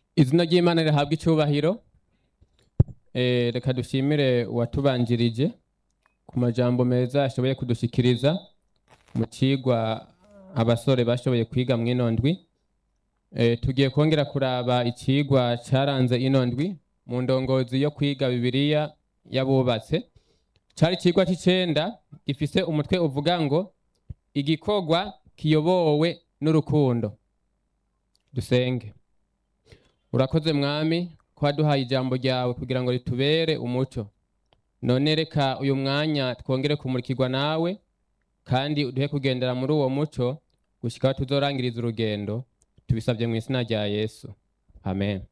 izina ry'imana rihabwa icyubahiro Eh, reka dushimire uwatubanjirije ku majambo meza ashoboye kudushikiriza mu cigwa abasore bashoboye kwiga mw'ino ndwi Eh, tugiye kongera kuraba icigwa caranze ino ndwi mu ndongozi yo kwiga bibiliya y'abubatse cari icigwa c'icenda gifise umutwe uvuga ngo igikorwa kiyobowe n'urukundo dusenge urakoze mwami ko waduhaye ijambo ryawe kugira ngo ritubere umuco none reka uyu mwanya twongere kumurikirwa nawe kandi uduhe kugendera muri uwo muco gushika aho tuzorangiriza urugendo tubisabye mu izina rya yesu amen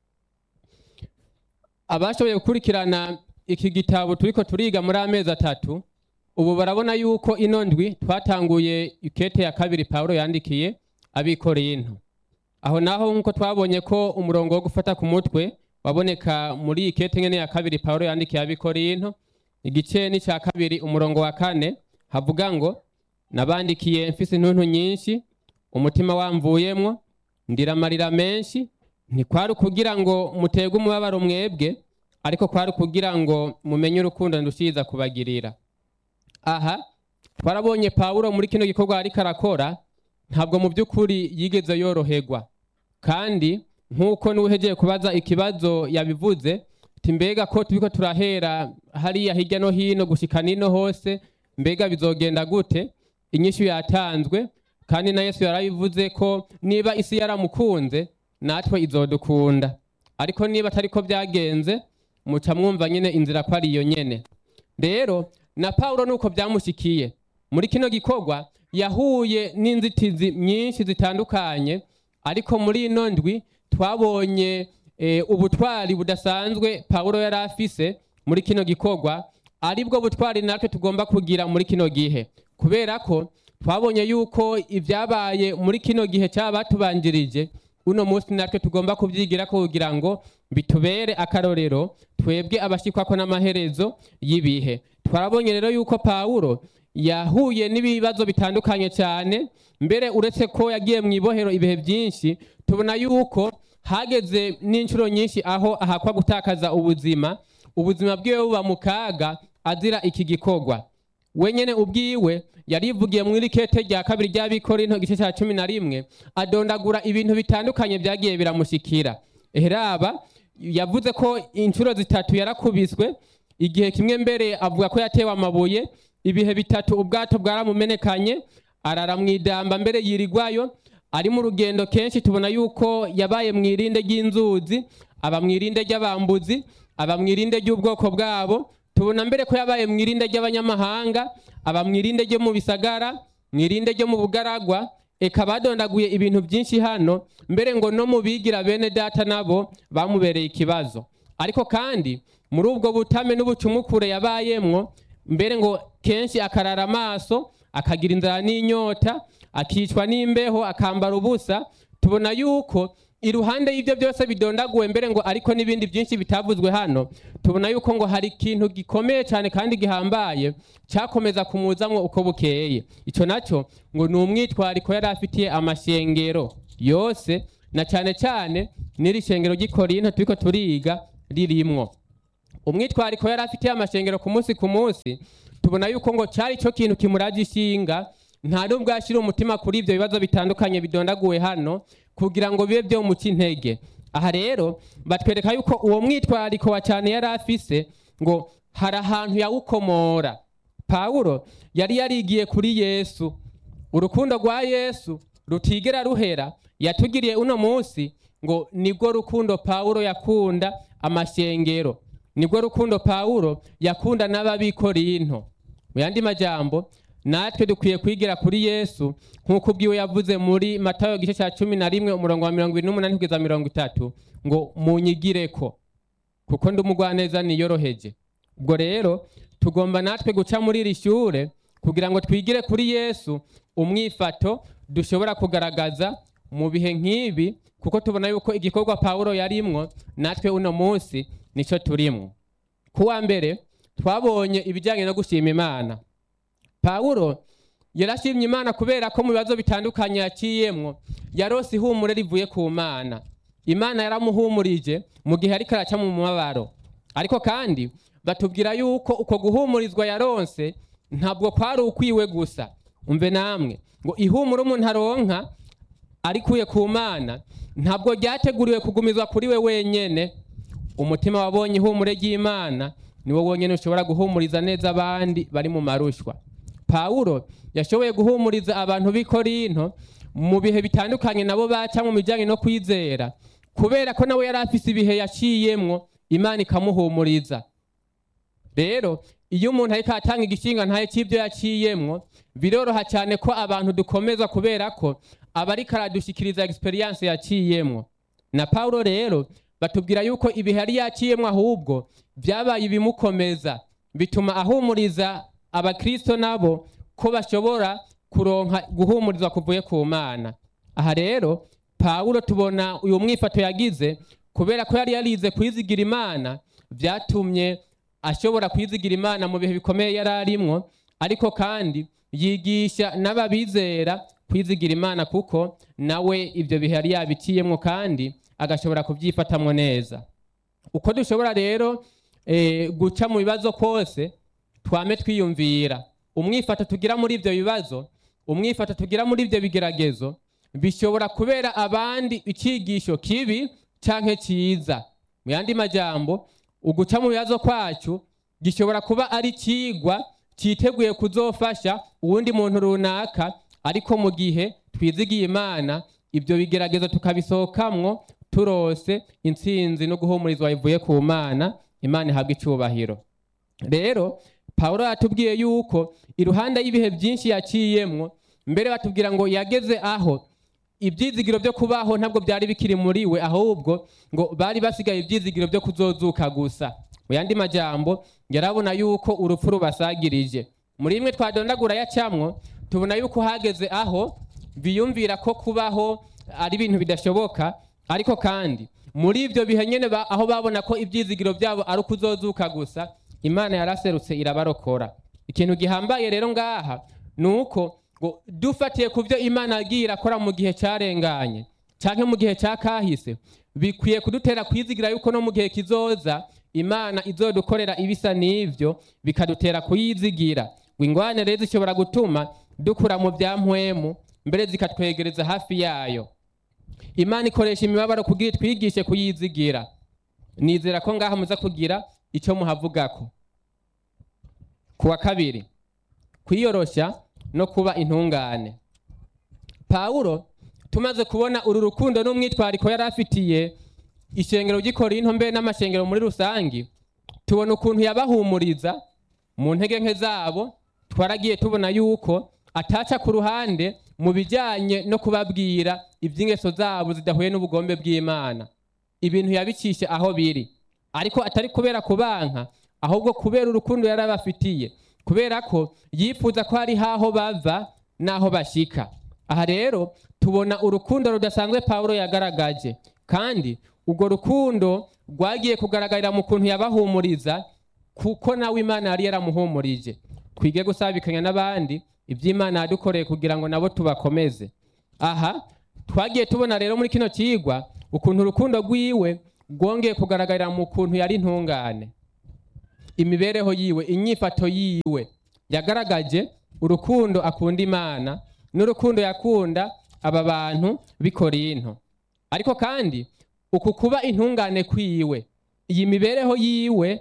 abashoboye gukurikirana iki gitabo turiko turiga muri amezi atatu ubu barabona yuko ino ndwi twatanguye ikete ya kabiri pawulo yandikiye abikorinto aho naho nk'uko twabonye ko umurongo wo gufata ku mutwe waboneka muri iyi kete nyene ya kabiri pawulo yandikiye abikorinto igice ni ca kabiri umurongo wa kane havuga ngo nabandikiye mfise intuntu nyinshi umutima wamvuyemwo ndira amarira menshi ntikwari ukugira ngo muterwe umubabaro mwebwe ariko kwari ukugira ngo mumenye urukundo ndushiriza kubagirira aha twarabonye pawulo muri kino gikorwa ariko arakora ntabwo mu by'ukuri yigeze yoroherwa kandi nk'uko n'uwehegeye kubaza ikibazo yabivuze ati mbega ko turiko turahera hariya hirya no hino gushika nino hose mbega bizogenda gute inyishu yatanzwe kandi na yesu yarabivuze ko niba isi yaramukunze natwe izodukunda ariko niba atari ko byagenze muca mwumva nyine inzira ko ari iyo nyene rero na pawulo nuko byamushikiye muri kino gikorwa yahuye n'inzitizi nyinshi zitandukanye ariko muri ino ndwi twabonye eh, ubutwari budasanzwe pawulo yari afise muri kino gikorwa aribwo butwari natwe tugomba kugira muri kino gihe kubera ko twabonye yuko ibyabaye muri kino gihe cyaba batubanjirije uno munsi natwe tugomba kubyigira ko kugira ngo bitubere akarorero twebwe abashikwako n'amaherezo y'ibihe twarabonye rero yuko pawulo yahuye n'ibibazo bitandukanye cyane mbere uretse ko yagiye mu ibohero ibihe byinshi tubona yuko hageze n'inshuro nyinshi aho ahakwa gutakaza ubuzima ubuzima bwiwe buba mu kaga azira iki gikorwa wenyene ubwiwe yarivugiye mu irikete rya kabiri ry'abikorinto igice cya cumi na rimwe adondagura ibintu bitandukanye byagiye biramushikira eheraba yavuze ko inshuro zitatu yarakubiswe igihe kimwe mbere avuga ko yatewe amabuye ibihe bitatu ubwato bwaramumenekanye arara mu idamba mbere yirigwayo ari mu rugendo kenshi tubona yuko yabaye mu irinde ry'inzuzi aba mu irinde ry'abambuzi aba mu irinde ry'ubwoko bwabo tubona mbere ko yabaye mu irinde ry'abanyamahanga aba mu irinde ryo mu bisagara mu irinde ryo mu bugaragwa eka badondaguye ibintu byinshi hano mbere ngo no mu bigira bene data nabo bamubereye ikibazo ariko kandi muri ubwo butame n'ubucumukure yabayemwo mbere ngo kenshi akarara amaso akagira inzara n'inyota akicwa n'imbeho akambara ubusa tubona yuko iruhande y'ibyo byose bidondaguwe mbere ngo ariko n'ibindi byinshi bitavuzwe hano tubona yuko ngo hari ikintu gikomeye cyane kandi gihambaye cyakomeza kumuzamwo uko bukeye icyo nacyo ngo ni umwitwariko yari afitiye amashengero yose na cyane cyane n'iri shengero ry'ikorinto turiko turiga ririmwo umwitwariko yari afitiye amashengero ku munsi ku munsi tubona yuko ngo cyari cyo kintu kimuraje ishinga nta nubwo yashyira umutima kuri ibyo bibazo bitandukanye bidondaguwe hano kugira ngo bibe byo muca intege aha rero batwereka yuko uwo mwitwariko wa cyane yari afise ngo hari ahantu yawukomora pawulo yari yarigiye kuri yesu urukundo rwa yesu rutigera ruhera yatugiriye uno munsi ngo nibwo rukundo pawulo yakunda amashengero nibwo rukundo pawulo yakunda n'ababikorinto mu yandi majambo natwe dukwiye kwigira kuri yesu nk'uko ubwiwe yavuze muri matayo igice cya cumi na rimwe umurongo wa mirongo irindwi n'umunani kugeza mirongo itatu ngo munyigireko kuko ndi umugwaneza niyoroheje ubwo rero tugomba natwe guca muri iri shure kugira ngo twigire kuri yesu umwifato dushobora kugaragaza mu bihe nk'ibi kuko tubona yuko igikorwa pawulo yarimwo natwe uno munsi nicyo turimwo kuwa mbere twabonye ibijyanye no gushima imana pawulo yarashimye imana kubera ko mu bibazo bitandukanye yaciyemwo yarose ihumure rivuye ku mana imana yaramuhumurije mu gihe ariko araca mu mubabaro ariko kandi batubwira yuko uko guhumurizwa yaronse ntabwo kwari ukwiwe gusa umve namwe ngo ihumure umuntu aronka arikuye ku mana ntabwo ryateguriwe kugumizwa kuri we wenyene umutima wabonye ihumure ry'imana niwo wonyine ushobora guhumuriza neza abandi bari mu marushwa pawulo yashoboye guhumuriza abantu b'i korinto mu bihe bitandukanye nabo baca mu bijyanye no kwizera kubera ko nawe yari afise ibihe yaciyemwo imana ikamuhumuriza rero iyo umuntu ariko atanga igishinga ntaye cy'ibyo yaciyemwo biroroha cyane ko abantu dukomeza kubera ko aba ariko aradushikiriza egisperiyanse yaciyemwo na pawulo rero batubwira yuko ibihe yari yaciyemwo ahubwo byabaye ibimukomeza bituma ahumuriza abakristo nabo ko bashobora kuronka guhumurizwa kuvuye ku mana aha rero pawulo tubona uyu mwifato yagize kubera ko yari yarize kwizigira imana byatumye ashobora kwizigira imana mu bihe bikomeye yari arimwo ariko kandi yigisha n'ababizera kwizigira imana kuko nawe ibyo bihe yari yabiciyemwo kandi agashobora kubyifatamwo neza uko dushobora rero eh, guca mu bibazo kose twame twiyumvira umwifato tugira muri ibyo bibazo umwifato tugira muri ibyo bigeragezo bishobora kubera abandi icyigisho kibi canke cyiza mu yandi majambo uguca mu bibazo kwacu gishobora kuba ari ikigwa cyiteguye kuzofasha uwundi muntu runaka ariko mu gihe twizigiye imana ibyo bigeragezo tukabisohokamwo turose intsinzi no guhumurizwa bivuye ku mana imana ihabwa icyubahiro rero pawulo yatubwiye yuko iruhande y'ibihe byinshi yaciyemwo mbere batubwira ngo yageze aho ibyizigiro byo kubaho ntabwo byari bikiri muri we ahubwo ngo bari basigaye ibyizigiro byo kuzozuka gusa mu yandi majambo yarabona yuko urupfu rubasagirije muri imwe twadondagura yacamwo tubona yuko hageze aho biyumvira ko kubaho ari ibintu bidashoboka ariko kandi muri ibyo bihe nyine ba- aho babona ko ibyizigiro byabo ari ukuzozuka gusa imana yaraserutse irabarokora ikintu gihambaye rero ngaha ni uko ngo dufatiye ku byo imana yagiye irakora mu gihe cyarenganye cyangwa mu gihe cya kahise bikwiye kudutera kwizigira yuko no mu gihe kizoza imana izodukorera ibisa n'ibyo bikadutera kuyizigira ngo ingwane rero zishobora gutuma dukura mu bya mpwemu mbere zikatwegereza hafi yayo imana ikoresha imibabaro kugira itwigishe kuyizigira nizera ko ngaha muza kugira icyo muhavugako ku wa kabiri kwiyoroshya no kuba intungane pawulo tumaze kubona uru rukundo n'umwitwariko yari afitiye ishengero ry'ikorinto mbe n'amashengero muri rusange tubona ukuntu yabahumuriza mu ntege nke zabo twaragiye tubona yuko ataca ku ruhande mu bijyanye no kubabwira iby'ingeso zabo zidahuye n'ubugombe bw'imana ibintu yabicisha aho biri ariko atari kubera kubanka ahubwo kubera urukundo yari abafitiye kubera ko yifuza ko hari haho bava n'aho bashika aha rero tubona urukundo rudasanzwe pawulo yagaragaje kandi urwo rukundo rwagiye kugaragarira mu kuntu yabahumuriza kuko nawe imana yari yaramuhumurije twige gusabikanya n'abandi iby'imana yadukoreye kugira ngo nabo tubakomeze aha twagiye tubona rero muri kino kigwa ukuntu urukundo rwiwe rwongeye kugaragarira mu kuntu yari intungane imibereho yiwe inyifato yiwe yagaragaje urukundo akunda imana n'urukundo yakunda aba bantu b'ikorinto ariko kandi uku kuba intungane kwiwe iyi mibereho yiwe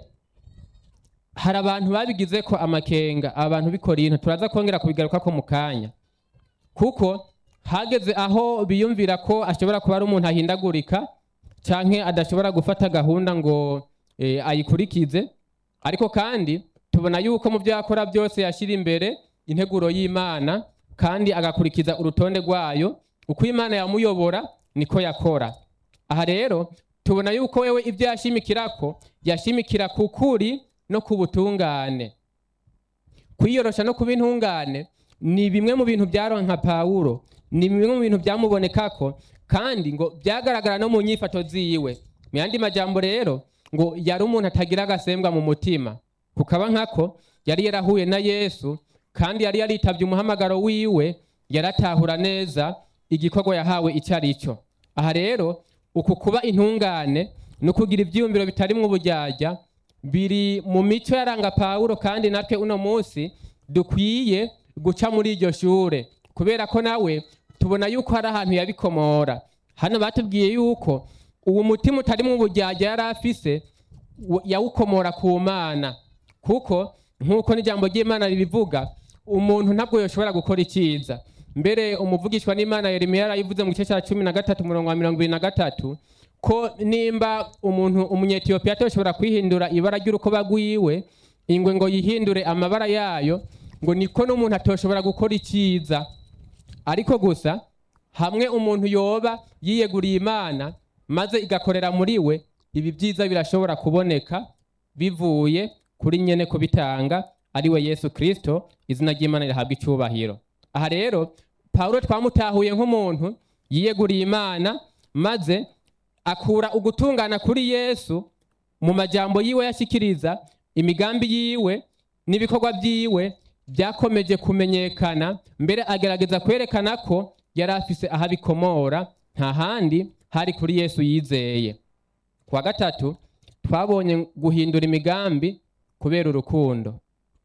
hari abantu babigize ko amakenga abantu b'ikorinto turaza kongera kubigaruka ko mu kanya kuko hageze aho biyumvira ko ashobora kuba ari umuntu ahindagurika canke adashobora gufata gahunda ngo eh, ayikurikize ariko kandi tubona yuko mu byo yakora byose yashyira imbere integuro y'imana kandi agakurikiza urutonde rwayo uko imana yamuyobora niko yakora aha rero tubona yuko wewe ibyo yashimikirako yashimikira ku kuri no ku butungane kwiyorosha no kuba intungane ni bimwe mu bintu byaronka pawulo ni bimwe mu bintu byamubonekako kandi ngo byagaragara no mu nyifato ziwe mu yandi majambo rero ngo yari umuntu atagira agasembwa mu mutima kukaba nkako yari yarahuye na yesu kandi yari yaritabye umuhamagaro wiwe yaratahura neza igikorwa yahawe icyo ari cyo aha rero uku kuba intungane no kugira ibyiyumviro bitarimwo uburyarya biri mu mico yaranga pawulo kandi natwe uno munsi dukwiye guca muri iryo shure kubera ko nawe tubona yuko hari ahantu yabikomora hano batubwiye yuko uwo mutima utarimwo uburyarya yari afise w- yawukomora ku mana kuko nk'uko n'ijambo ry'imana ribivuga umuntu ntabwo yoshobora gukora icyiza mbere umuvugishwa n'imana yeremiya yarayivuze mu gice cya cumi na gatatu umurongo wa mirongo ibiri na gatatu ko nimba umuntu umunyetiyopiya atoshobora kwihindura ibara ry'urukoba rwiwe ingwe ngo yihindure amabara yayo ngo niko n'umuntu atoshobora gukora icyiza ariko gusa hamwe umuntu yoba yiyeguriye imana maze igakorera muri we ibi byiza birashobora kuboneka bivuye kuri nyene kubitanga ari we yesu kirisito izina ry'imana rihabwa icyubahiro aha rero pawulo twamutahuye nk'umuntu yiyeguriye imana maze akura ugutungana kuri yesu mu majambo yiwe yashyikiriza imigambi yiwe n'ibikorwa byiwe byakomeje kumenyekana mbere agerageza kwerekana ko yari afise aho abikomora nta handi hari kuri yesu yizeye ku wa gatatu twabonye guhindura imigambi kubera urukundo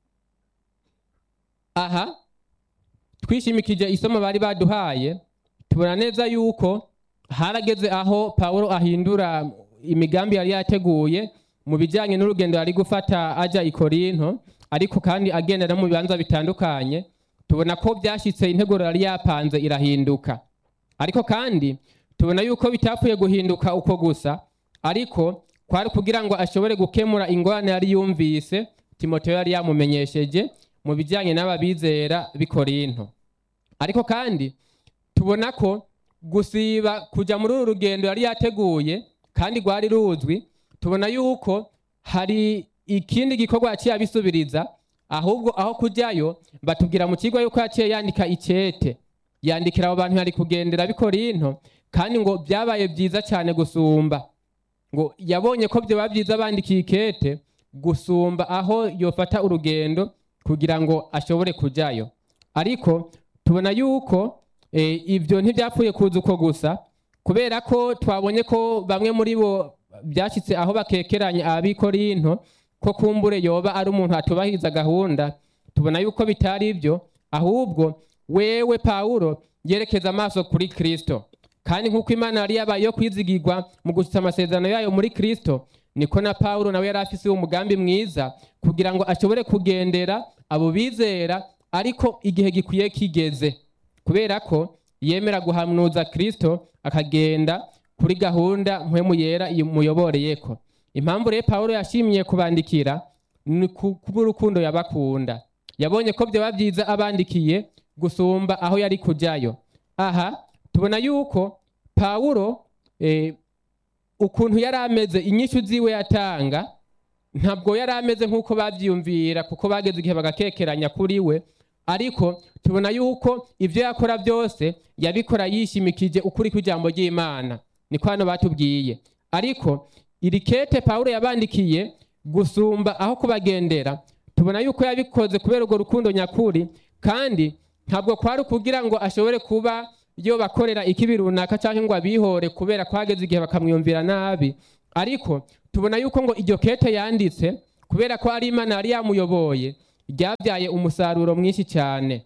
aha twishimikije isomo bari baduhaye tubona neza yuko harageze aho pawulo ahindura imigambi yari yateguye mu bijyanye n'urugendo yari gufata ajya i korinto ariko kandi agendera mu bibanza bitandukanye tubona ko byashyitse integuro yari yapanze irahinduka ariko kandi tubona yuko bitapfuye guhinduka uko gusa ariko kwari kugira ngo ashobore gukemura ingorane yari yumvise timoteyo yari yamumenyesheje mu bijyanye n'ababizera b'i korinto ariko kandi tubona ko gusiba kujya muri uru rugendo yari yateguye kandi rwari ruzwi tubona yuko hari ikindi gikorwa yaciye abisubiriza ahubwo aho kujyayo batubwira mu kigo yuko yaciye yandika icyete yandikira abo bantu yari kugendera b'i korinto kandi ngo byabaye byiza cyane gusumba ngo yabonye ko byaba byiza bandikiye ikete gusumba aho yofata urugendo kugira ngo ashobore kujyayo ariko tubona yuko eh, ibyo ntibyapfuye kuza uko gusa kubera ko twabonye ko bamwe muri bo byashyitse aho bakekeranya abikorinto ko kumbure yoba ari umuntu atubahiriza gahunda tubona yuko bitari ibyo ahubwo wewe pawulo yerekeza amaso kuri kristo kandi nk'uko imana yari yabaye yo kwizigirwa mu gushyitsa amasezerano yayo muri kristo niko na pawulo nawe yari afise umugambi mwiza kugira ngo ashobore kugendera abo bizera ariko igihe gikwiye kigeze kubera ko yemera guhanuza kristo akagenda kuri gahunda mpwemu yera imuyoboreyeko impamvu rero pawulo yashimiye kubandikira ni ku- kubw'urukundo yabakunda yabonye ko byaba byiza abandikiye gusumba aho yari kujyayo aha tubona yuko pawulo eh, ukuntu yari ameze inyishu ziwe yatanga ntabwo yari ameze nk'uko babyiyumvira kuko bageze igihe bagakekeranya kuri we ariko tubona yuko ibyo yakora byose yabikora yishimikije ukuri kw'ijambo ry'imana niko hano batubwiye ariko iri kete pawulo yabandikiye gusumba aho kubagendera tubona yuko yabikoze kubera urwo rukundo nyakuri kandi ntabwo kwari ukugira ngo ashobore kuba yo bakorera ikibi runaka cyangwa ngo abihore kubera ko hageze igihe bakamwiyumvira nabi ariko tubona yuko ngo iryo kete yanditse kubera ko ari imana yari yamuyoboye ryabyaye umusaruro mwinshi cyane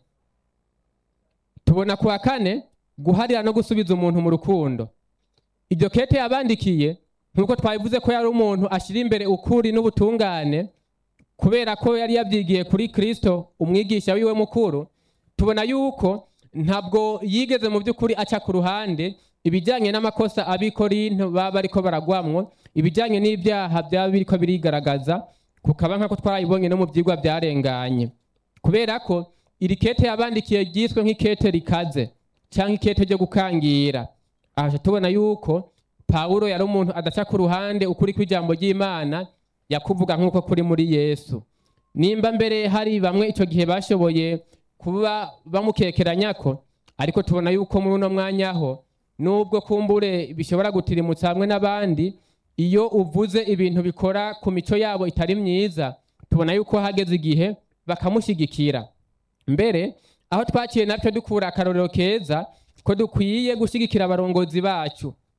tubona ku wa kane guharira no gusubiza umuntu mu rukundo iryo kete yabandikiye nk'uko twabivuze ko yari umuntu ashyira imbere ukuri n'ubutungane kubera ko yari yabyigiye kuri kristo umwigisha wiwe mukuru tubona yuko ntabwo yigeze mu by'ukuri aca ku ruhande ibijyanye n'amakosa abikorinto baba bariko baragwamwo ibijyanye n'ibyaha byaba biriko birigaragaza kukaba nk'ako twarabibonye no mu byigwa byarenganye kubera ko iri kete yabandikiye ryiswe nk'ikete rikaze cyangwa ikete ryo gukangira aha tubona yuko pawulo yari umuntu adaca ku ruhande ukuri kw'ijambo ry'imana yakuvuga nk'uko kuri muri yesu nimba mbere hari bamwe icyo gihe bashoboye kuba bamukekeranya ko ariko tubona yuko muri uno mwanya ho nubwo kumbure bishobora gutirimutsa hamwe n'abandi iyo uvuze ibintu bikora ku mico yabo itari myiza tubona yuko hageze igihe bakamushyigikira mbere aho twakiye natwe dukura akarorero keza ko dukwiye gushyigikira abarongozi bacu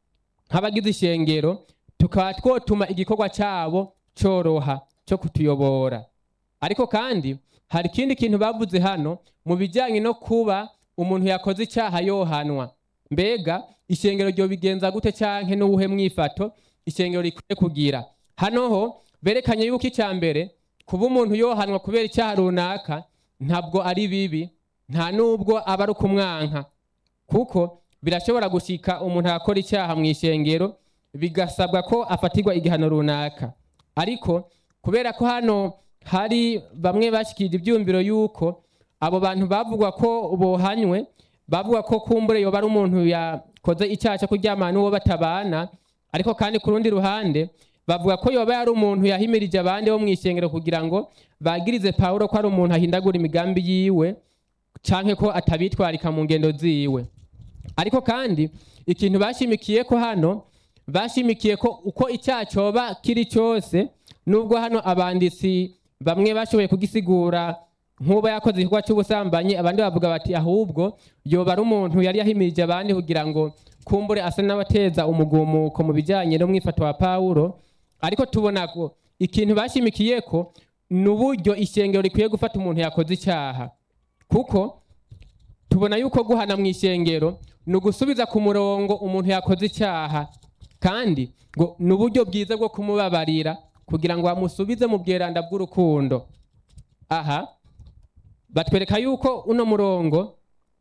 nk'abagize ishengero tukaba twotuma igikorwa cyabo cyoroha cyo kutuyobora ariko kandi hari ikindi kintu bavuze hano mu bijyanye no kuba umuntu yakoze icyaha yohanwa mbega ishengero ryo bigenza gute cyangwa n'uwuhe mwifato ishengero rikwiye kugira hano ho berekanye yuko icya mbere kuba umuntu yohanwa kubera icyaha runaka ntabwo ari bibi nta nubwo aba ari ukumwanka kuko birashobora gushika umuntu akora icyaha mu ishengero bigasabwa ko afatirwa igihano runaka ariko kubera ko hano hari bamwe bashikije ibyumviro yuko abo bantu bavugwa ko bohanywe bavuga ko kumbure yoba ari umuntu yakoze icyaha cyo kuryamana n'uwo batabana ariko kandi ku rundi ruhande bavuga ko yoba yari umuntu yahimirije abandi bo mu ishengero kugira ngo bagirize pawulo ko ari umuntu ahindagura imigambi yiwe canke ko atabitwarika mu ngendo ziwe ariko kandi ikintu bashimikiye ko hano bashimikiye ko uko icyaha cyoba kiri cyose nubwo hano abanditsi bamwe bashoboye kugisigura nk'uba yakoze igikorwa cy'ubusambanyi abandi bavuga bati ahubwo yoba ari umuntu yari yahimirije abandi kugira ngo kumbure asa n'abateza umugumuko mu bijyanye n'umwifato wa pawulo ariko tubona ko ikintu bashimikiye ko ni uburyo ishengero rikwiye gufata umuntu yakoze icyaha kuko tubona yuko guhana mu ishengero ni ugusubiza ku murongo umuntu yakoze icyaha kandi ngo ni uburyo bwiza bwo kumubabarira kugira ngo bamusubize mu bweranda bw'urukundo aha batwereka yuko uno murongo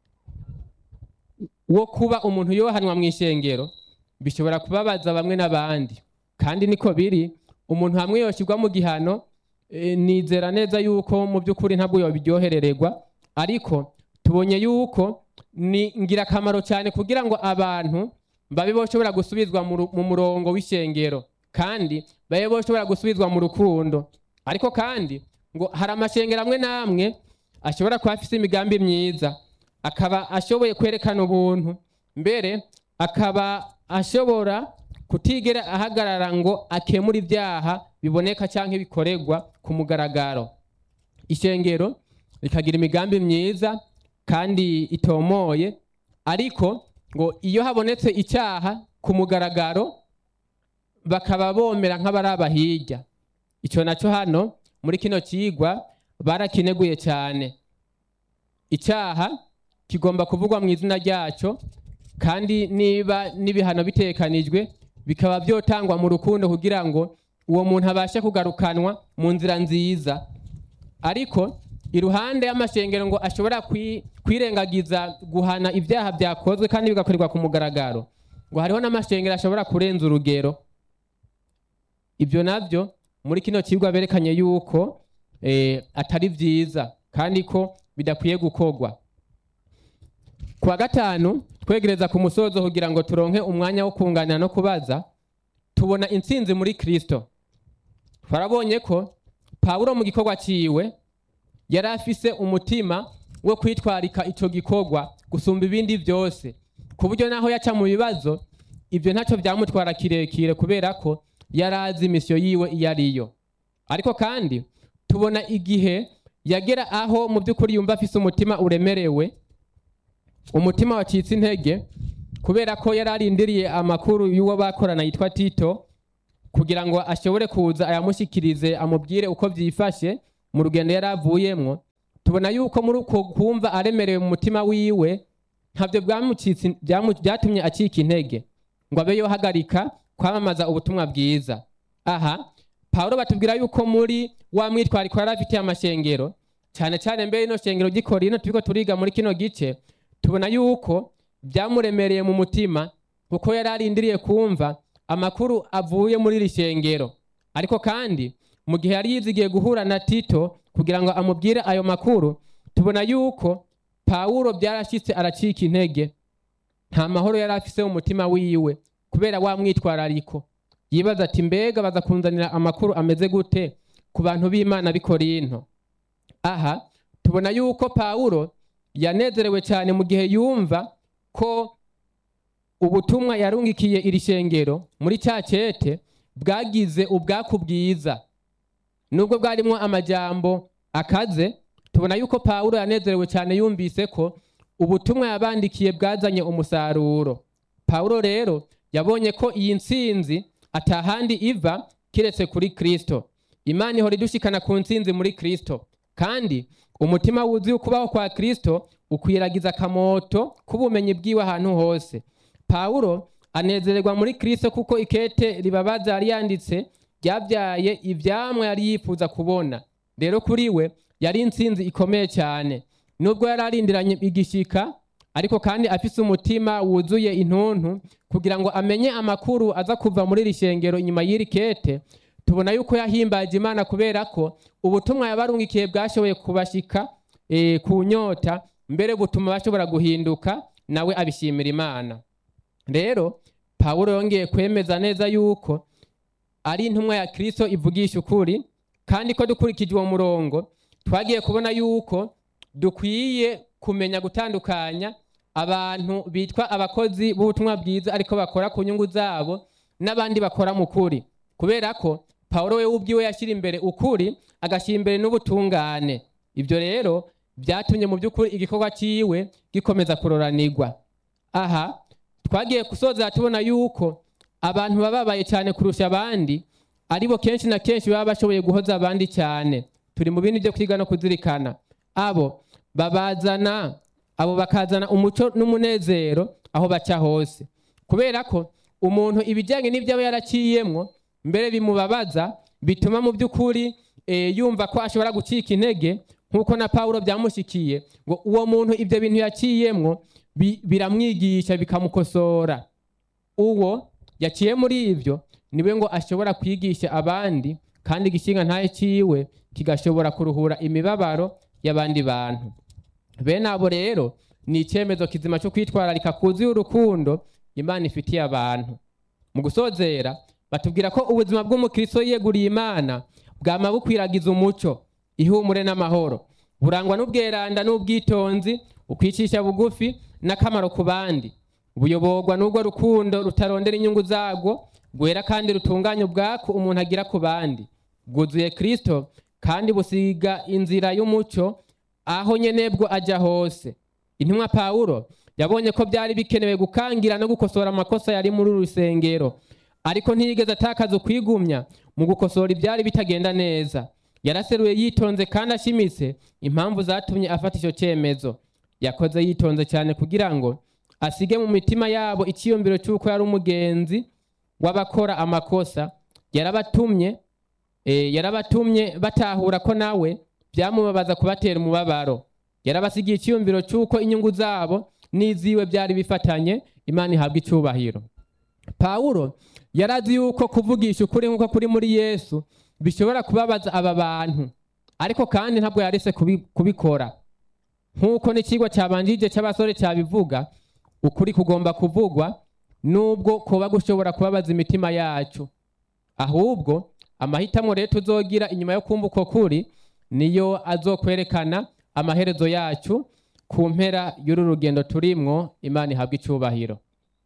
wo kuba umuntu yohanwa mu ishengero bishobora kubabaza bamwe n'abandi kandi niko biri umuntu hamwe yoshyirwa mu gihano eh, nizera neza yuko mu by'ukuri ntabwo yobiryoherererwa ariko tubonye yuko ni ingirakamaro cyane kugira ngo abantu babe boshobora gusubizwa mu ru- mu murongo w'ishengero kandi babe boshobora gusubizwa mu rukundo ariko kandi ngo hari amashengero amwe n'amwe ashobora kuba afite imigambi myiza akaba ashoboye kwerekana ubuntu mbere akaba ashobora kutigera ahagarara ngo akemure ibyaha biboneka cyangwa bikorerwa ku mugaragaro ishengero rikagira imigambi myiza kandi itomoye ariko ngo iyo habonetse icyaha ku mugaragaro bakaba bomera nk'abaraba hirya icyo nacyo hano muri kino kigwa barakineguye cyane icyaha kigomba kuvugwa mu izina ryacyo kandi niba n'ibihano bitekanijwe bikaba byotangwa mu rukundo kugira ngo uwo muntu abashe kugarukanwa mu nzira nziza ariko iruhande y'amashengero ngo ashobora kwi- kwirengagiza guhana ibyaha byakozwe kandi bigakorerwa ku mugaragaro ngo hariho n'amashengero ashobora kurenza urugero ibyo nabyo muri kino kigo berekanye yuko eh, atari byiza kandi ko bidakwiye gukorwa ku wa gatanu twegereza ku musozo kugira ngo turonke umwanya wo kunganira no kubaza tubona intsinzi muri kristo twarabonye ko pawulo mu gikorwa cyiwe yari afise umutima wo kwitwarika icyo gikorwa gusumba ibindi byose ku buryo naho yaca mu bibazo ibyo ntacyo byamutwara kirekire kubera ko yari azi imisiyo yiwe iyo ariyo ariko kandi tubona igihe yagera aho mu by'ukuri yumva afise umutima uremerewe umutima wacitse intege kubera ko yari arindiriye amakuru y'uwo bakorana yitwa tito kugira ngo ashobore kuza ayamushyikirize amubwire uko byifashe mu rugendo yari avuyemwo tubona yuko muri uko kumva aremerewe mu mutima wiwe ntabyo byamucitse byamu- byatumye acika intege ngo abe yohagarika kwamamaza ubutumwa bwiza aha pawulo batubwira yuko muri wa mwitwariko yari afitiye amashengero cyane cyane mbere ino shengero ry'ikorino turiko turiga muri kino gice tubona yuko byamuremereye mu mutima kuko yari arindiriye kumva amakuru avuye muri iri shengero ariko kandi mu gihe yari yizigiye guhura na tito kugira ngo amubwire ayo makuru tubona yuko pawulo byarashyitse aracika intege nta mahoro yari afise mu mutima wiwe kubera wa mwitwarariko yibaza ati mbega baza kunzanira amakuru ameze gute ku bantu b'imana b'i korinto aha tubona yuko pawulo yanezerewe cyane mu gihe yumva ko ubutumwa yarungikiye iri shengero muri cya cyete bwagize ubwaku bwiza nubwo bwarimo amajambo akaze tubona yuko pawulo yanezerewe cyane yumvise ko ubutumwa yabandikiye bwazanye umusaruro pawulo rero yabonye ko iyi ntsinzi atahandi iva kiretse kuri kristo imana ihora idushikana ku ntsinzi muri kristo kandi umutima wuzuye ukubaho kwa kristo ukwiragiza akamoto k'ubumenyi bwiwe ahantu hose pawulo anezererwa muri kristo kuko ikete ribabaza yari yanditse ryabyaye ivyamwa yari yifuza kubona rero kuri we yari intsinzi ikomeye cyane nubwo yari arindiranye igishika ariko kandi afise umutima wuzuye intuntu kugira ngo amenye amakuru aza kuva muri iri shengero inyuma y'iri kete tubona yuko yahimbaje imana kubera ko ubutumwa yabarungikiye bwashoboye kubashika e, ku nyota mbere butuma bashobora guhinduka nawe abishimira imana rero pawulo yongeye kwemeza neza yuko ari intumwa ya kristo ivugisha ukuri kandi ko dukurikije uwo murongo twagiye kubona yuko dukwiye kumenya gutandukanya abantu bitwa abakozi b'ubutumwa bwiza ariko bakora ku nyungu zabo n'abandi bakora mu kuri kubera ko pawulo we ubwiwe yashyira imbere ukuri agashyira imbere n'ubutungane ibyo rero byatumye mu by'ukuri igikorwa cyiwe gikomeza kuroranirwa aha twagiye gusoza tubona yuko abantu bababaye cyane kurusha abandi aribo kenshi na kenshi baba bashoboye guhoza abandi cyane turi mu bindi byo kwiga no kuzirikana abo babazana abo bakazana umuco n'umunezero aho baca hose kubera ko umuntu ibijyanye n'ibyo aba yaraciyemwo mbere bimubabaza bituma mu by'ukuri eh, yumva ko ashobora gucika intege nk'uko na pawulo byamushikiye ngo uwo muntu ibyo bintu yaciyemwo bi- biramwigisha bikamukosora uwo yaciye muri ibyo niwe ngo ashobora kwigisha abandi kandi igishinga ntaye ciwe kigashobora kuruhura imibabaro y'abandi bantu bene abo rero ni icyemezo kizima cyo kwitwararika kuzuye urukundo imana ifitiye abantu mu gusozera batubwira ko ubuzima bw'umukristo yiyeguriye imana bwama bukwiragiza umuco ihumure n'amahoro burangwa n'ubweranda n'ubwitonzi ukwicisha bugufi n'akamaro ku bandi buyoborwa n'ubwo rukundo rutarondera inyungu zabwo rwera kandi rutunganya ubwako umuntu agira ku bandi bwuzuye kristo kandi busiga inzira y'umuco aho nyene bwo ajya hose intumwa pawulo yabonye ko byari bikenewe gukangira no gukosora amakosa yari muri uru rusengero ariko ntiyigeze atakaza ukwigumya mu gukosora ibyari bitagenda neza yaraseruye yitonze kandi ashimitse impamvu zatumye afata icyo cyemezo yakoze yitonze cyane kugira ngo asige mu mitima yabo icyiyumviro cy'uko yari umugenzi w'abakora amakosa yarabatumye eh, yarabatumye batahura ko nawe byamubabaza kubatera umubabaro yarabasigiye icyiyumviro cy'uko inyungu zabo n'iziwe byari bifatanye imana ihabwa icyubahiro pawulo yarazi yuko kuvugisha ukuri nk'uko kuri muri yesu bishobora kubabaza aba bantu ariko kandi ntabwo yarese kubi- kubikora nk'uko n'ikigo cyabanjije cy'abasore cyabivuga ukuri kugomba kuvugwa nubwo kuba gushobora kubabaza imitima yacu ahubwo amahitamo rero tuzogira inyuma yo kumva uko kuri niyo azokwerekana amaherezo yacu ku mpera y'uru rugendo turimwo imana ihabwa icyubahiro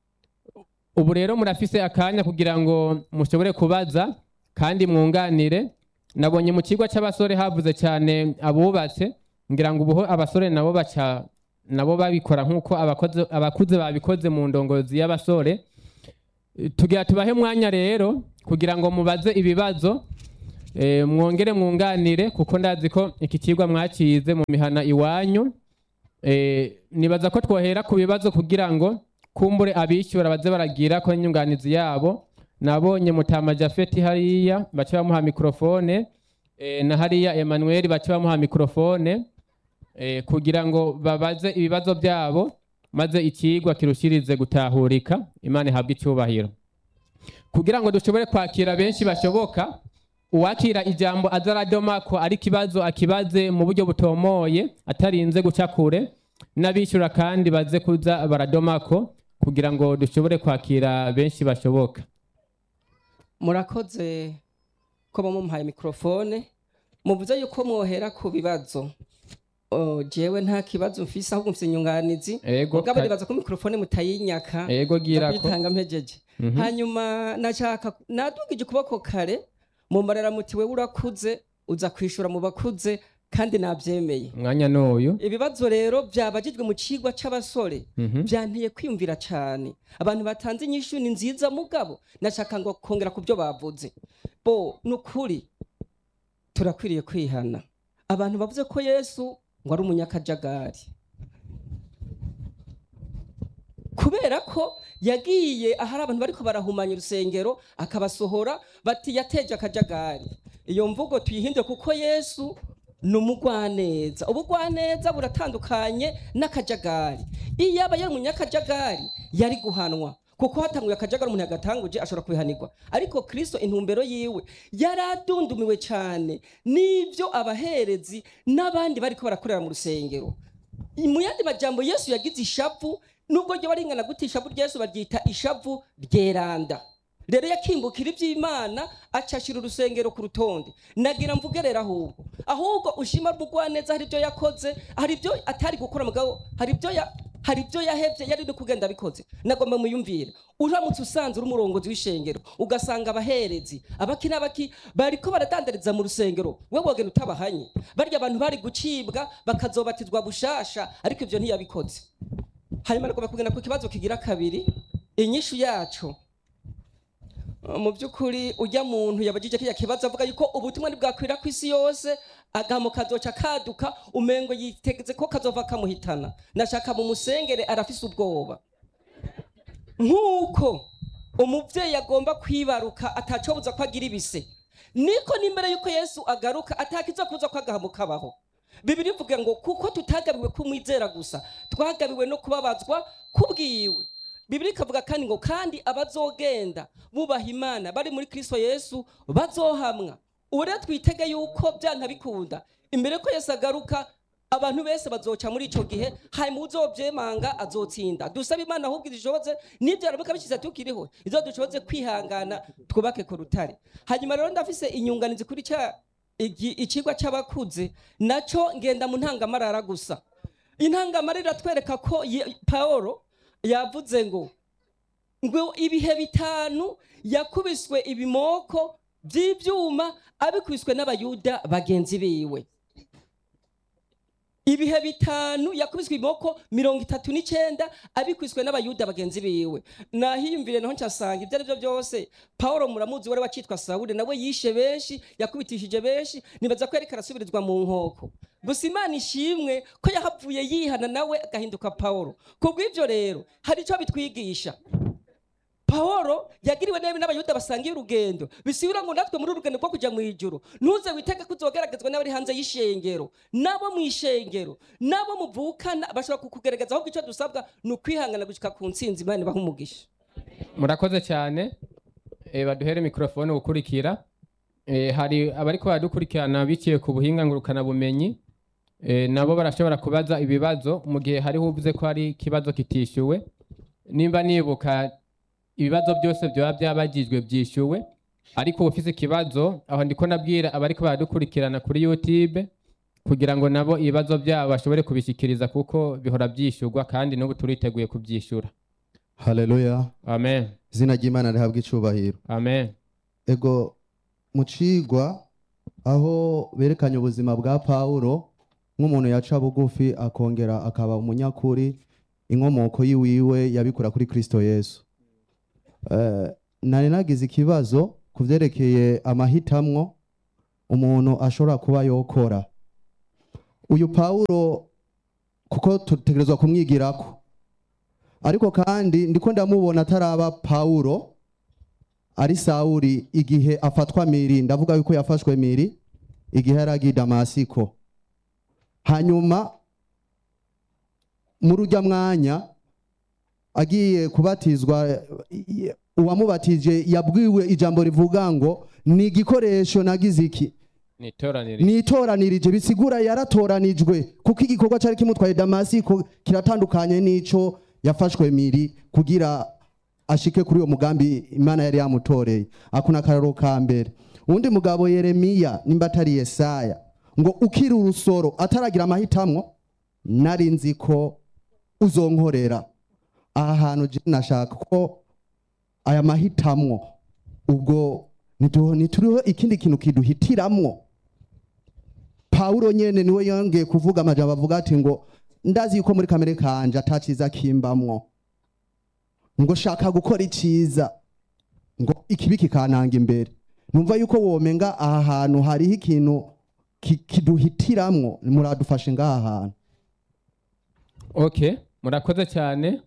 ubu rero murafise akanya kugira ngo mushobore kubaza kandi mwunganire nabonye mu kigo cy'abasore havuze cyane abubatse ngira ngo ubuho abasore nabo baca nabo babikora nk'uko abakoze- abakuze babikoze mu ndongozi y'abasore tugira tubahe umwanya rero kugira ngo mubaze ibibazo eh, mwongere mwunganire kuko ndazi ko iki kigwa mwakize mu mihana iwanyu Eh, nibaza ko twohera ku bibazo kugira ngo kumbure abishyura baze baragira ko inyunganizi yabo nabonye mutama jafeti hariya bace bamuha mikrofone eh, na hariya Emmanuel bace bamuha mikrofone eh, kugira ngo babaze ibibazo byabo maze ikigwa kirushirize gutahurika imana ihabwe icyubahiro kugira ngo dushobore kwakira benshi bashoboka uwakira ijambo azaradomako ari kibazo akibaze mu buryo butomoye atarinze guca kure n'abishyura kandi baze kuza baradomako kugira ngo dushobore kwakira benshi bashoboka murakoze ko mumuhaye mikrofone muvuze yuko mwohera ku bibazo Oh, jewe nta kibazo mfise ahubwo mfise inyunganizi Ego, mugabo ka- nibaza ko mikrofone mutayinyaka ego gira ko ndakuyitanga mpejeje Mhm. hanyuma nashaka nadugije ukuboko kare mumbarira muti wewe urakuze uza kwishura mu bakuze kandi nabyemeye umwanya n'uyu ibibazo rero byabagijwe mu cigwa c'abasore Mhm. byanteye kwiyumvira cyane abantu batanze inyishu ni nziza mugabo nashaka ngo kongera ku byo bavuze bo ni ukuri turakwiriye kwihana abantu bavuze ko yesu ngo ari umunyakajagari kubera ko yagiye ahari abantu bariko barahumanya urusengero akabasohora bati yateje akajagari iyo mvugo tuyihindure kuko yesu ni umugwaneza ubugwaneza buratandukanye n'akajagari iyo yaba yari umunyakajagari yari guhanwa kuko hatanguye akajagari umuntu yagatanguje ashobora kubihanirwa ariko kristo intumbero yiwe yari adundumiwe cyane n'ibyo abaherezi n'abandi bariko barakorera mu rusengero mu yandi majambo yesu yagize ishavu nubwo ryo baringana gute ishavu ryesu baryita ishavu ryeranda rero yakimbukira iby'imana acashira urusengero ku rutonde nagira mvuge rero ahubwo ahubwo ushima rw'ugwaneza hari ibyo yakoze hari ibyo atari gukora mugabo hari ibyo ya hari ibyo yahebye yari no kugenda abikoze nagomba muyumvire uramutse usanze uri umurongozi w'ishengero ugasanga abaherezi abaki n'abaki bariko baradandariza mu rusengero we wogenda utabahanye barya abantu bari gucibwa bakazobatizwa bushasha ariko ibyo ntiyabikoze hanyuma nagomba kugenda ku kibazo kigira kabiri inyishu yacu mu by'ukuri ujya muntu yabagije kiriya kibazo avuga yuko ubutumwa ntibwakwira ku isi yose agahamo kazoca kaduka umengo yitegetse ko kazova kamuhitana nashaka mu musengere arafise ubwoba nk'uko umubyeyi agomba kwibaruka atacobuza ko agira ibise niko n'imbere y'uko yesu agaruka atakiza kuza ko agahamo kabaho bibiri ivuga ngo kuko tutagabiwe kumwizera gusa twagabiwe no kubabazwa kubwiwe bibiri ikavuga kandi ngo kandi abazogenda bubaha imana bari muri kristo yesu bazohamwa ubu rero twitege yuko byanka bikunda imbere ko yesu agaruka abantu bese bazoca muri ico gihe hanyuma uzovyemanga azotsinda dusaba imana ahubwo idushoboze n'ivyo aramuka bishize tukiriho izo dushoboze kwihangana twubake ku rutare hanyuma rero ndafise inyunganizi kuri ca igi- icigwa c'abakuze naco ngenda mu ntangamarara gusa intangamarara iratwereka ko Ye- pawulo yavuze ngo ngo ibihe bitanu yakubiswe ibimoko by'ibyuma abikubiswe n'abayuda bagenzi biwe ibihe bitanu yakubiswe ibimoko mirongo itatu n'icyenda abikubiswe n'abayuda bagenzi biwe nahiyumvire naho ncasanga ibyo ari byo byose paul muramuzi wari wacitwa sawuli nawe yishe benshi yakubitishije benshi nibaza ko yariko arasubirizwa mu nkoko gusa imana ishimwe ko yahavuye yihana nawe agahinduka paul kubw'ibyo rero hari icyo bitwigisha pawulo yagiriwe nabi n'abayuda basangiye urugendo bisubira ngo natwe muri uru rugendo rwo kujya mu ijuru ntuze witege ko uzogaragazwa n'abari hanze y'ishengero nabo mu ishengero nabo muvukana bashobora kukugaragaza ahubwo icyo dusabwa ni ukwihangana gushyika ku ntsinzi imana ibaha umugisha murakoze cyane Eh, baduhere mikorofone gukurikira Eh, hari abariko baradukurikirana biciye ku buhinga ngurukanabumenyi Eh, nabo barashobora kubaza ibibazo mu gihe hariho uvuze ko hari ikibazo kitishyuwe nimba nibuka ibibazo byose byaba byabagijwe byishyuwe ariko ufise ikibazo aho ndiko nabwira abariko baradukurikirana kuri youtube kugira ngo nabo ibibazo byabo bashobore kubishyikiriza kuko bihora byishyurwa kandi n'ubu turiteguye kubyishyura haleluya amen izina ry'imana rihabwa icubahiro amen ego mu cigwa aho berekanye ubuzima bwa pawulo nk'umuntu yaca bugufi akongera akaba umunyakuri inkomoko yiwiwe yabikura kuri kristo yesu Eh, nari nagize ikibazo ku vyerekeye amahitamwo umuntu ashobora kuba yokora uyu pawulo kuko tutegerezwa kumwigirako ariko kandi ndiko ndamubona ataraba pawulo ari sawuri igihe afatwa miri ndavuga yuko yafashwe miri igihe yari agiye i damasiko hanyuma muri ujya mwanya agiye kubatizwa i- uwamubatije yabwiwe ijambo rivuga ngo ni igikoresho nagize iki ni itoraniro nitoranirije bisigura yaratoranijwe kuko igikorwa cyari kimutwaye damasiko kiratandukanye n'ico yafashwe miri kugira ashike kuri uwo mugambi imana yari yamutoreye ako ni akararo ka mbere uwundi mugabo yeremiya nimba atari yesaya ngo ukiri urusoro ataragira amahitamwo nari nzi ko uzonkorera aha hantu je nashaka ko aya mahitamwo ubwo ntitu- ntituriho ikindi kintu kiduhitiramwo pawulo nyene niwe yongeye kuvuga amajambo avuga ati ngo ndazi yuko muri kamere kanje ataciza kimbamwo ngo shaka gukora iciza ngo ikibi kikananga imbere numva yuko womenga aha hantu hariho ikintu ki- kiduhitiramwo muradufashe ngaha hantu okay murakoze cyane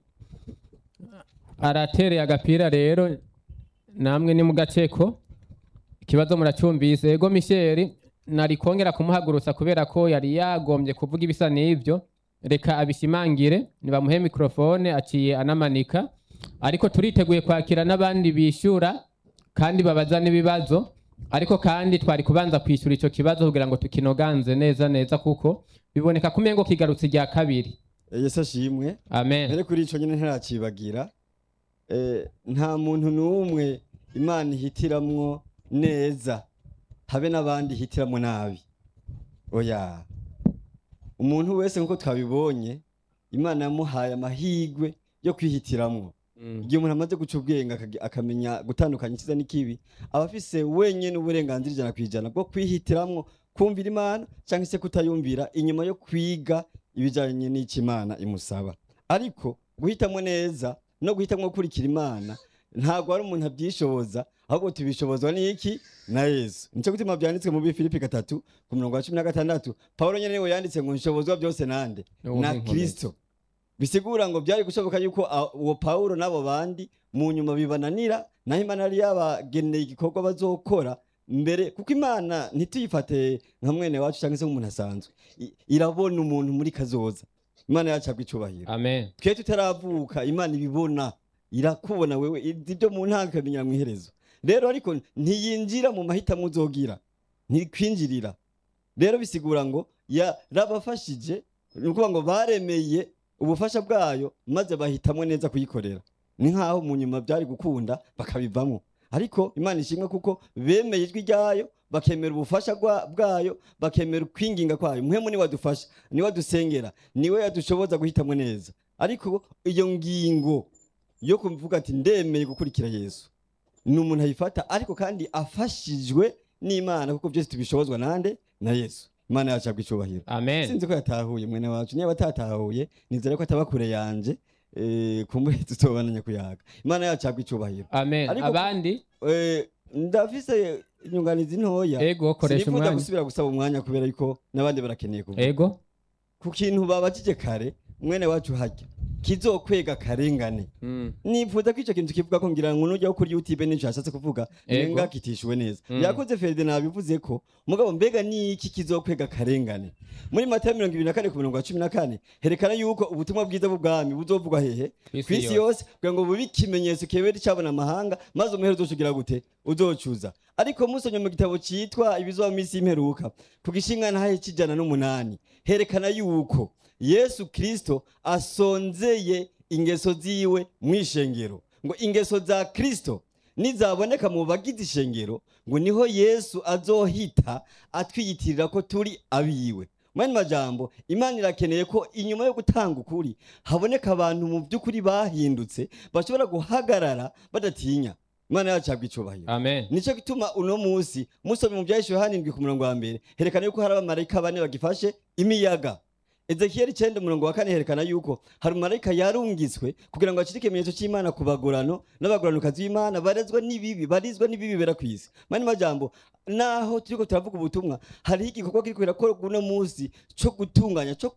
aratereye agapira rero namwe ni mu gaceko ikibazo muracyumvise ego misheri nari kongera kumuhagurutsa kubera ko yari yagombye kuvuga ibisa n'ibyo reka abishimangire nibamuhe mikorofone aciye anamanika ariko turiteguye kwakira n'abandi bishyura kandi babaza n'ibibazo ariko kandi twari kubanza kwishyura icyo kibazo kugira ngo tukinoganze neza neza kuko biboneka ko umengo kigarutse irya kabiri yesu ashimwe amen mbere kuri icyo nyine ntirakibagira Eh, nta muntu n'umwe imana ihitiramwo neza habe n'abandi ihitiramwo nabi oya umuntu wese nk'uko twabibonye imana yamuhaye amahirwe yo kwihitiramwo igihe umuntu amaze guca ubwenge akagi- akamenya gutandukanya icyiza n'ikibi aba afise wenyine uburenganzira ijana ku ijana bwo kwihitiramwo kumvira imana cyangwa se kutayumvira inyuma yo kwiga ibijyanye n'icyo imana imusaba ariko guhitamo neza no guhitamo gukurikira imana ntabwo ari umuntu abyishoboza ahubwo tubishobozwa n'iki na yesu nicyo gutuma byanditswe mu bifilipi gatatu ku murongo wa cumi na gatandatu pawulo nyine niwe yanditse ngo nshobozwa byose nande Uwo na ni inkomezi. kirisito bisigura ngo byari gushoboka yuko a- uwo pawulo n'abo bandi mu nyuma bibananira naho imana yari yabageneye igikorwa bazokora mbere kuko imana ntituyifate nka mwene wacu cyangwa se nk'umuntu asanzwe I- irabona umuntu muri kazoza imana yacu agwa icubahiro amen twe tutaravuka imana ibibona irakubona wewe izi ibyo mu ntanga ikabimenya mu iherezo rero ariko ntiyinjira mu mahitamo uzogira ntikwinjirira rero bisigura ngo yarabafashije ni ukuvuga ngo baremeye ubufasha bwayo maze bahitamo neza kuyikorera ni nk'aho mu nyuma byari gukunda bakabivamo ariko imana ishimwe kuko bemeye ijwi ryayo bakemera ubufasha bwa- bwayo bakemera ukwinginga kwayo muhemu niwe adufasha niwe adusengera niwe yadushoboza guhitamo neza ariko iyo ngingo yo kuvuga ati ndemeye gukurikira yesu ni umuntu ayifata ariko kandi afashijwe n'imana kuko byose tubishobozwa nande na yesu imana yacu yabwa icubahiro amen sinzi ko yatahuye mwene wacu niba atatahuye nizere ko ataba kure yanje eh, kumbure tutobananya kuyaga imana yacu yabwa icubahiro amen Ariko- abandi Eh, ndafise inyunganizi ntoya ego koresha sinifuza umwanya gusubira gusaba umwanya kubera yuko n'abandi barakeneye kuvuga ego ku kintu babajije kare mwene wacu hajya kizokwega karengane Mm. nifuza ko icyo kintu kivuga ko ngira ngo nujya kuri youtube n'icyo yashatse kuvuga Ego. nenga kitishuwe neza Mm. yakoze feride nabivuze ko mugabo mbega ni iki kizokwega karengane muri matayo mirongo ibiri na kane ku mirongo cumi na kane herekana yuko ubutumwa bwiza bw'ubwami buzovugwa hehe Kw'isi ku isi yose. yose kugira ngo bube ikimenyetso kebera icabona amahanga maze umuhero uzocugira gute uzocuza ariko musonye mu gitabo citwa ibizoba mu isi y'imperuka ku gishinga ntahe c'ijana n'umunani herekana yuko yesu kristo asonzeye ingeso ziwe mw'ishengero ngo ingeso za kristo nizaboneka mu bagize ishengero ngo niho yesu azohita atwiyitirira ko turi abiwe mwene majambo imana irakeneye ko inyuma yo gutanga ukuri haboneka abantu mu by'ukuri bahindutse bashobora guhagarara badatinya imana yacu yabwa icubahiro amen nicyo gituma uno munsi musomye mu byahishuwe hanindwi ku murongo wa mbere herekana yuko hari abamarayika bane bagifashe imiyaga ezekiyeli icyenda umurongo wa kane herekana yuko hari umumarayika yarungitswe kugira ngo acire ikimenyetso cy'imana ku bagorano n'abagoranokazi b'imana barezwa n'ibibi barizwa n'ibibi bibera ku isi mani majambo naho turiko turavuga ubutumwa hariho igikorwa kiriko kirakorwa uno munsi co gutunganya co